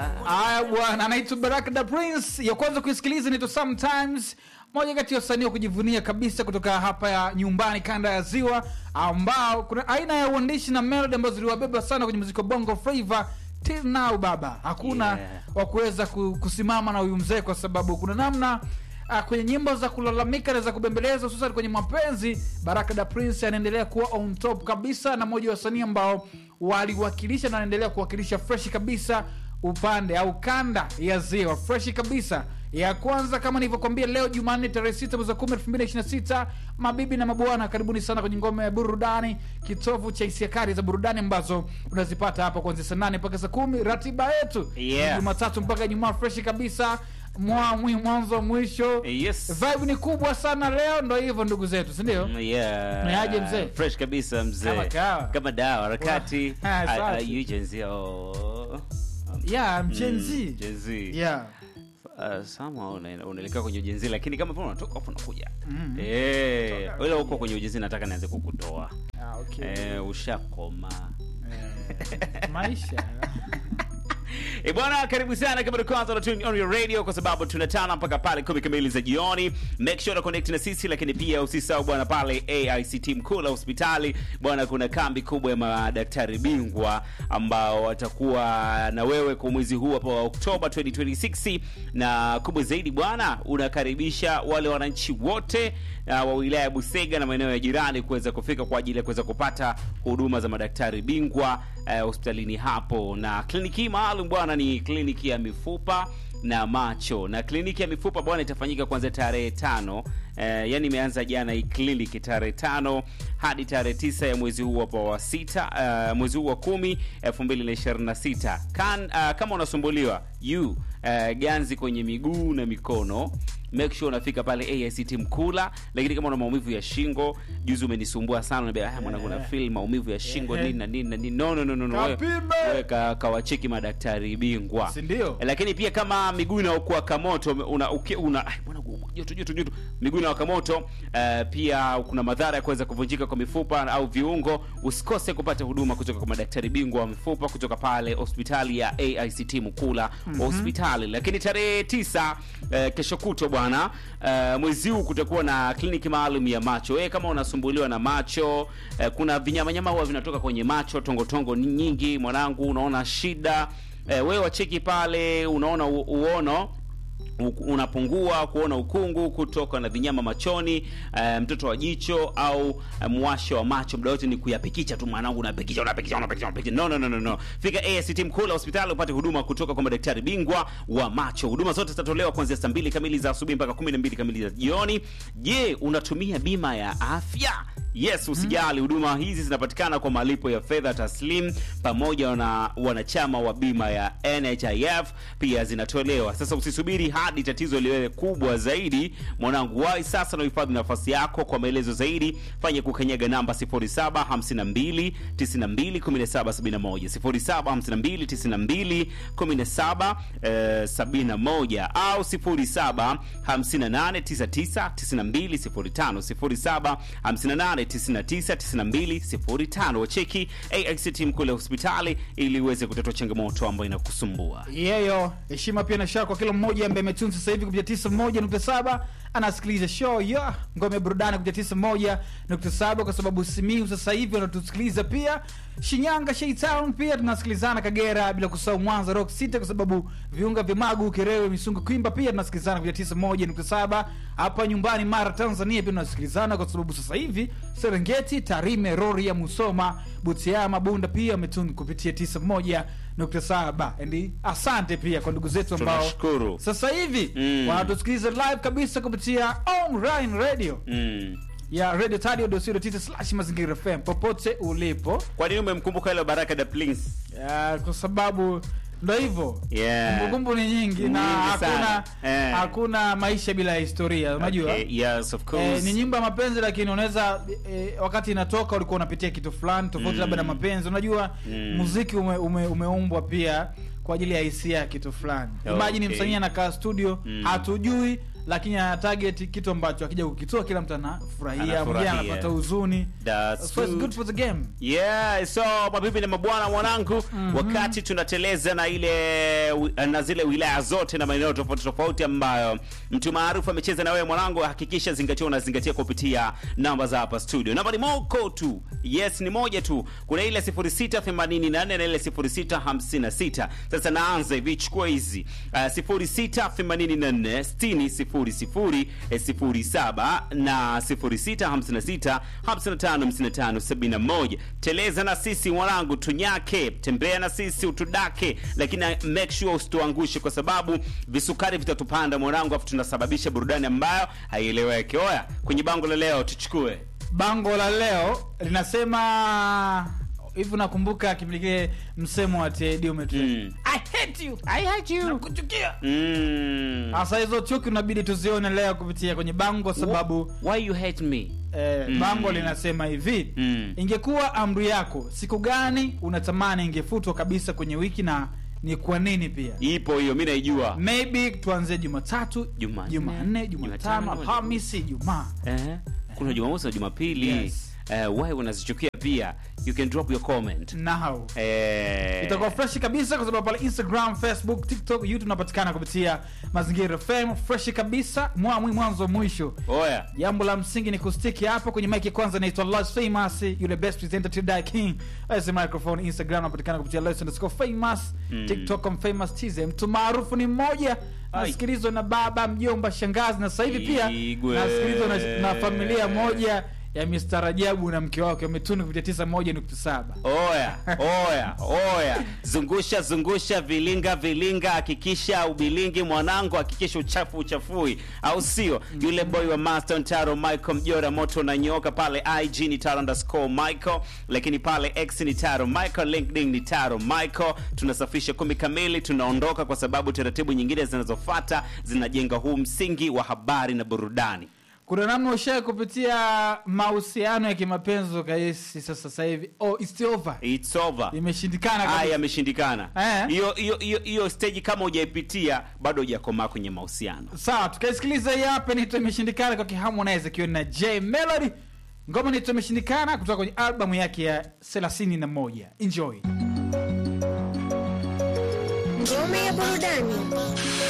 Haya bwana, anaitwa Baraka da Prince. Ya kwanza kuisikiliza inaitwa Sometimes, moja kati ya wasanii wa kujivunia kabisa kutoka hapa ya nyumbani kanda ya Ziwa, ambao kuna aina ya uandishi na melody ambazo ziliwabeba sana kwenye muziki wa Bongo Flava till now. Baba, hakuna Yeah. wa kuweza ku- kusimama na huyu mzee kwa sababu kuna namna Uh, kwenye nyimbo za kulalamika na za kubembeleza hususan kwenye mapenzi baraka da prince anaendelea kuwa on top kabisa na mmoja wa wasanii ambao waliwakilisha na anaendelea kuwakilisha freshi kabisa upande au kanda ya ziwa freshi kabisa ya kwanza kama nilivyokwambia leo jumanne tarehe sita mwezi wa kumi elfu mbili na ishirini na sita mabibi na mabwana karibuni sana kwenye ngome ya burudani kitovu cha hisia kali za burudani ambazo unazipata hapa kuanzia saa nane mpaka saa kumi ratiba yetu Yeah. ni jumatatu mpaka ijumaa freshi kabisa mwa mwi- mwanzo mwisho Yes. vibe ni kubwa sana leo ndo hivyo ndugu zetu sindio Mm, yeah. Ni aje mzee? fresh kabisa mzee Kama kawa. kama dawa harakati Wa- Ah, Ah, ah, safi. you Gen Z, oh. yeah Mm, mchenzi Gen Z. yeah Uh, sama una- unaelekea kwenye ujenzi lakini kama pia unatoka afu unakuja Mhm. Eh, ila huko kwenye ujenzi nataka nianze kukutoa ah, okay. Eh, ushakoma Eh, maisha E bwana, karibu sana kama ndio kwanza unatune on your radio, kwa sababu tunatana mpaka pale kumi kamili za jioni. Make sure to connect na sisi, lakini pia usisahau bwana, pale AICT mkuu la hospitali bwana, kuna kambi kubwa ya madaktari bingwa ambao watakuwa na wewe kwa mwezi huu hapa wa Oktoba 2026, na kubwa zaidi bwana, unakaribisha wale wananchi wote uh, wa wilaya ya Busega na maeneo ya jirani kuweza kufika kwa ajili ya kuweza kupata huduma za madaktari bingwa eh, hospitalini hapo, na kliniki hii maalum bwana ni kliniki ya mifupa na macho, na kliniki ya mifupa bwana itafanyika kuanzia tarehe tano eh, yani imeanza jana hii kliniki tarehe tano hadi tarehe tisa ya mwezi huu hapa wa sita uh, mwezi huu wa kumi elfu mbili na ishirini na sita kan uh, kama unasumbuliwa yu uh, ganzi kwenye miguu na mikono make sure unafika pale AICT Mkula. Lakini kama una maumivu ya shingo, juzi umenisumbua sana, unaniambia ah, mwanangu na feel maumivu ya shingo nini na nini na nini. No, no, no, no, no. Wewe- Kapime! wewe ka- kawacheki madaktari bingwa, Si ndio? Lakini pia kama miguu inaokuwa moto una, uki- una ai, bwana joto joto joto, miguu inawaka moto eh, pia kuna madhara ya kuweza kuvunjika kwa mifupa au viungo, usikose kupata huduma kutoka kwa madaktari bingwa wa mifupa kutoka pale hospitali ya AICT Mkula hospitali. Lakini tarehe tisa eh, kesho kutwa bwana eh, mwezi huu kutakuwa na kliniki maalum ya macho. Wewe kama unasumbuliwa na macho eh, kuna vinyamanyama huwa vinatoka kwenye macho, tongotongo nyingi, mwanangu, unaona shida eh, wewe wacheki pale, unaona u, uono u- unapungua kuona ukungu kutoka na vinyama machoni eh, mtoto wa jicho au eh, mwasho wa macho muda wote ni kuyapikicha tu mwanangu unapikicha unapikicha unapikicha unapikicha no no no no no fika AST Mkula hospitali upate huduma kutoka kwa madaktari bingwa wa macho huduma zote zitatolewa kuanzia saa mbili kamili za asubuhi mpaka 12 kamili za jioni je unatumia bima ya afya Yes, usijali, huduma hizi zinapatikana kwa malipo ya fedha taslim pamoja na wanachama wa bima ya NHIF pia zinatolewa. Sasa usisubiri hadi tatizo liwe kubwa zaidi, mwanangu, wahi sasa na uhifadhi nafasi yako. Kwa maelezo zaidi, fanya kukanyaga namba 0752 92 1771 0752 92 1771 au 07 58 99 92 05 07 58 99 92 05. Wacheki AICT Mkule hospitali ili uweze kutatua changamoto ambayo inakusumbua. yeyo heshima pia na shaa kwa kila mmoja ambaye ametuni sasa hivi kupitia tisa moja nukta saba anasikiliza show ya ngome ya burudani kupitia tisa moja nukta saba kwa sababu simiu sasa hivi wanatusikiliza pia shinyanga shaitown pia tunasikilizana kagera bila kusahau mwanza rock city kwa sababu viunga vya magu kerewe misungu kwimba pia tunasikilizana kupitia tisa moja nukta saba hapa nyumbani mara tanzania pia tunasikilizana kwa sababu sasa hivi serengeti tarime roria musoma butiama bunda pia ametuni kupitia tisa moja nukta saba and asante pia kwa ndugu zetu ambao Tunashukuru. sasa hivi Mm. wanatusikiliza live kabisa kupitia online radio Mm. ya radio tadio slash mazingira fm popote ulipo Kwa nini umemkumbuka ile Baraka da Prince? ya, kwa sababu ndo hivyo Yeah. kumbukumbu ni nyingi na Nyingi sana. hakuna Eh. hakuna maisha bila historia unajua Okay, yes, of Eh, course. ni nyimbo ya mapenzi lakini unaweza eh, wakati inatoka ulikuwa unapitia kitu fulani tofauti Mm. labda na mapenzi unajua Mm. muziki ume, ume, umeumbwa pia kwa ajili ya hisia ya kitu fulani Okay. imagine msanii anakaa studio Mm. hatujui lakini ana target kitu ambacho akija kukitoa kila mtu anafurahia mwingine Anafurahia. anapata huzuni That's so it's good. good for the game Yeah, so mabibi na mabwana mwanangu, wakati tunateleza na ile na zile wilaya zote na maeneo tofauti tofauti ambayo mtu maarufu amecheza na wewe mwanangu, hakikisha zingatia unazingatia kupitia namba za hapa studio. Namba ni moko tu, yes, ni moja tu. Kuna ile 0684 na ile 0656. Sasa naanza hivi, chukua hizi uh, 0684 60 00 07 na 0656 55 55 71. Teleza na sisi mwanangu, tunyake, tembea na sisi utudake, lakini make sure usituangushe, kwa sababu visukari vitatupanda mwanangu, afu tunasababisha burudani ambayo haieleweki. Oya, kwenye bango la leo tuchukue bango la leo linasema hivi unakumbuka kipindi kile msemo wa TID umetu Mm. I hate you I hate you nakuchukia mm. sasa hizo chuki unabidi tuzione leo kupitia kwenye bango sababu Why you hate me? eh, Mm. bango linasema hivi Mm. ingekuwa amri yako siku gani unatamani ingefutwa kabisa kwenye wiki na ni kwa nini pia Ipo hiyo, mi naijua. maybe tuanzie jumatatu Jumanne, jumanne Jumatano, jumatano alhamisi ijumaa Eh, kuna Jumamosi na Jumapili. Yes. Eh, why unazichukia pia? You can drop your comment. now Eh, itakuwa fresh kabisa kwa sababu pale instagram facebook tiktok youtube unapatikana kupitia mazingira fm fresh kabisa mwamwi mwanzo mwisho Oya. jambo la msingi ni kustiki hapo kwenye mike kwanza naitwa Lois famous yule best presenter to die king as microphone instagram unapatikana kupitia Lois underscore famous Mm. tiktok I'm famous tz mtu maarufu ni mmoja Ai. nasikilizwa na baba mjomba shangazi na sasa hivi pia Igwe. nasikilizwa na, na familia moja ya Mr. Rajabu na mke wake wametuni kupitia 91.7 Oya, oya, oya. Zungusha zungusha vilinga vilinga, hakikisha ubilingi mwanangu, hakikisha uchafu uchafui, au sio? Yule boy wa Master Taro Michael Mjora moto na nyoka pale IG ni Taro underscore Michael, lakini pale X ni Taro Michael, LinkedIn ni Taro Michael. Tunasafisha kumi kamili, tunaondoka kwa sababu taratibu nyingine zinazofuata zinajenga huu msingi wa habari na burudani. kuna namna ushae kupitia mahusiano ya kimapenzi ukaisi sasa sasa hivi oh, it's over It's over. imeshindikana kabisa. haya yameshindikana Eh. hiyo hiyo hiyo hiyo stage kama hujaipitia bado hujakomaa kwenye mahusiano sawa tukaisikiliza hii hapa nito imeshindikana kwa kiharmonize akiwa na j melody ngoma nito imeshindikana kutoka kwenye albamu yake ya 31 enjoy Ngome ya burudani.